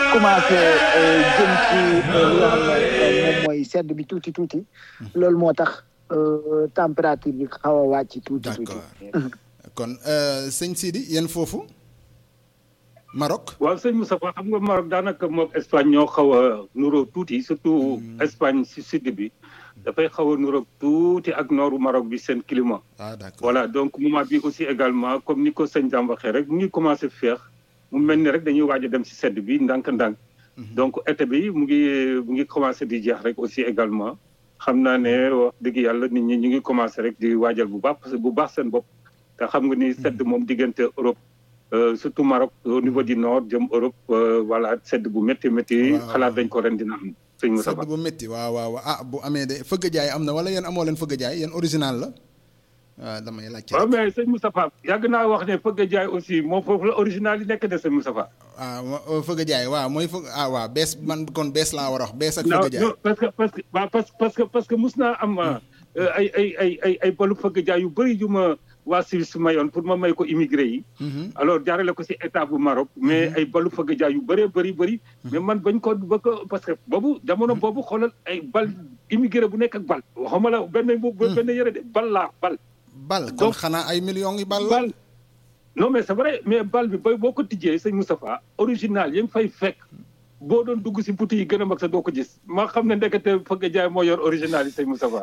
commencé jëm ci li nga xam ne moom mooy sedd bi tuuti tuuti loolu moo tax température bi xaw a wàcc tuuti tuuti. d'accord kon sëñ Sidi yéen foofu Maroc. waaw sëñ Moustapha xam nga Maroc daanaka moog Espagne ñoo xaw a nuroo tuuti surtout Espagne si sud bi dafay xaw a nuroo tuuti ak nooru Maroc bi seen climat. ah d'accord voilà donc moment bi aussi également comme ni ko sëñ Dame waxee rek mu ngi commencé féex mu mel ni rek dañuy waaj a dem si sedd bi ndànk-ndànk. donc été bi mu ngi mu ngi commencé di jeex rek aussi également xam naa ne wax dëgg yàlla nit ñi ñu ngi commencé rek di waajal bu baax parce que bu baax seen bopp te xam nga ni sedd moom diggante Europe. surtout Maroc au niveau du nord jëm Europe voilà sedd bu métti métti. xalaat dañ ko ren dina am. sëñ Moussa sedd bu métti waaw waaw ah bu amee de fëgg jaay am na wala yéen amoo leen fëgg jaay yéen original la waaw damay laajte. waaw mais sëñ Moustapha yàgg naa wax ne fëgg jaay aussi moom foofu la original yi nekk de sëñ Moustapha. ah fëgg jaay waaw mooy fëgg ah waaw bees man kon bees laa war a wax bees ak. fëgg jaay non parce que parce que parce que parce que mus naa am ay ay ay ay ay balu fëgg jaay yu bëri yu ma. waa Suisse mayoon pour ma may ko immigré yi. alors jaarale ko ci état bu Maroc. mais ay balu fëgg jaay yu bëree bëri bëri. mais man bañ ko ba ko parce que boobu jamono boobu xoolal ay bal immigré bu nekk ak bal. waxuma la benn bu benn yëre de bal laa bal. bal kon xanaa ay millions yi bal la. bal non mais c'est vrai mais bal bi bay boo ko tijjee sëñ Moustapha original yi nga fay fekk. boo doon dugg ci boutique yi gën a mag sa doo ko gis ma xam ne ndekete fëgg jaay moo yor original yi sëñ Moustapha.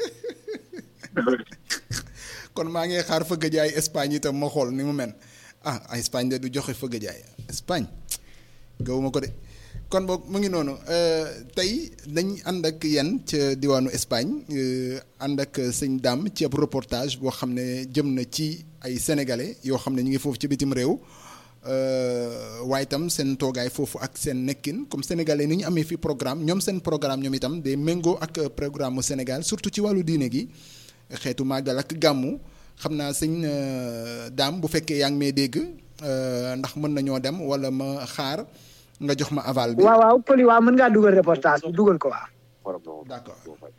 kon maa ngi xaar fëgg jaay Espagne itam ma xool ni mu mel ah Espagne de du joxe fëgg jaay Espagne gawuma ko de kon boog mu ngi noonu tey dañ ànd ak yéen ca diwaanu Espagne ànd ak sëñ Dame ci ab reportage boo xam ne jëm na ci ay sénégalais yoo xam ne ñu ngi foofu ci bitim réew waaye itam seen toogaay foofu ak seen nekkin comme sénégalais ni ñu amee fi programme ñoom seen programme ñoom itam day méngoo ak programme mu Sénégal surtout ci wàllu diine gi. xeetu màggal ak gàmmu xam naa sëñ daam bu fekkee yaa ngi may dégg ndax mën nañoo dem wala ma xaar nga jox ma aval bi. waaw waaw Poli waaw mën ngaa dugal reportage bi dugal ko waaw. d'accord.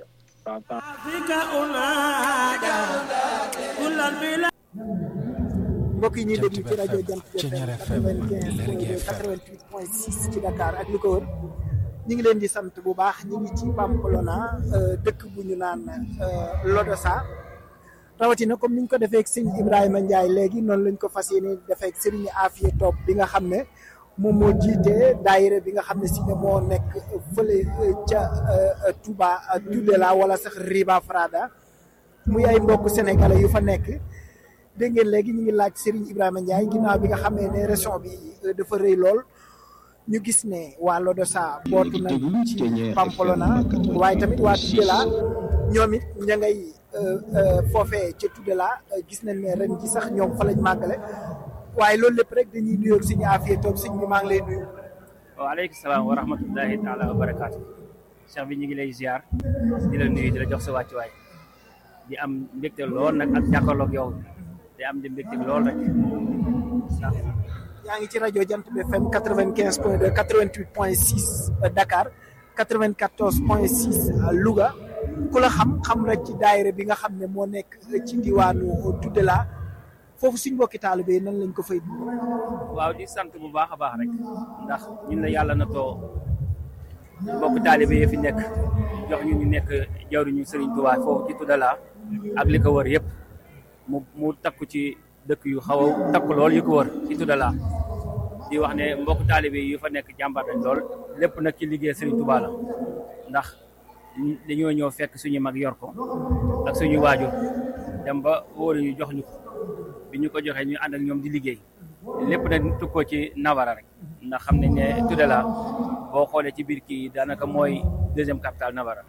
mbokk yi ñuy déglu ci rajo Jant FM 95 88 point 6 ci Dakar ak li ko wër. ñu ngi leen di sant bu baax ñu ngi ci Pamplona dëkk bu ñu naan Lodosa rawatina comme ni ñu ko defee ak sëñ Ibrahima Ndiaye léegi noonu lañ ko fas yéene defee ak Serigne Afia Top bi nga xam ne moom moo jiite daayira bi nga xam ne si ne moo nekk fële ca Touba Tudela wala sax Riba Frada muy ay mbokk sénégalais yu fa nekk dégg ngeen léegi ñu ngi laaj Serigne Ibrahima Ndiaye ginnaaw bi nga xamee ne région bi dafa rëy lool. ñu gis ne waa Lodosa bootu na ci Pamplona waaye tamit waa Tudela ñoom it ña ngay foofee ca Tudela gis nañ ne ren ji sax ñoom fa lañ màggale waaye loolu lépp rek dañuy nuyoo suñu affaire toog sëñ bi maa ngi lay nuyu. waaleykum salaam wa rahmatullahi taala wa barakaatu. cheikh bi ñu ngi lay ziar di la nuyu di la jox sa wàccuwaay di am mbégte lool nag ak jàkkaarloog yow di am di mbégte lool rek ndax. yaa ngi ci rajo Jant bi FM quatre vingt quinze point deux quatre vingt huit point six Dakar quatre vingt quatorze point six Louga ku la xam xam rek ci daayira bi nga xam ne moo nekk ci diwaanu Tudela foofu suñ mbokki taalibe nan lañ ko fay dund. waaw di sant bu baax a baax rek ndax ñun la yàlla na too mbokki taalibe yi fi nekk jox ñu ñu nekk jawriñu Serigne Touba foofu ci Tudela ak li ko wër yëpp mu mu takku ci. dëkk yu xaw a takk lool yu ko wër ci Tudela di wax ne mbokk taalibe yu fa nekk jàmbaar nañ lool lépp nag ci liggéey Serigne Touba la ndax dañoo ñëw fekk suñu mag yor ko ak suñu waajur dem ba wóoru ñu jox ñu ko bi ñu ko joxee ñu ànd ak ñoom di liggéey lépp nag tukkoo ci Nawara rek ndax xam nañ ne Tudela boo xoolee ci biir kii daanaka mooy deuxième capitale Nawara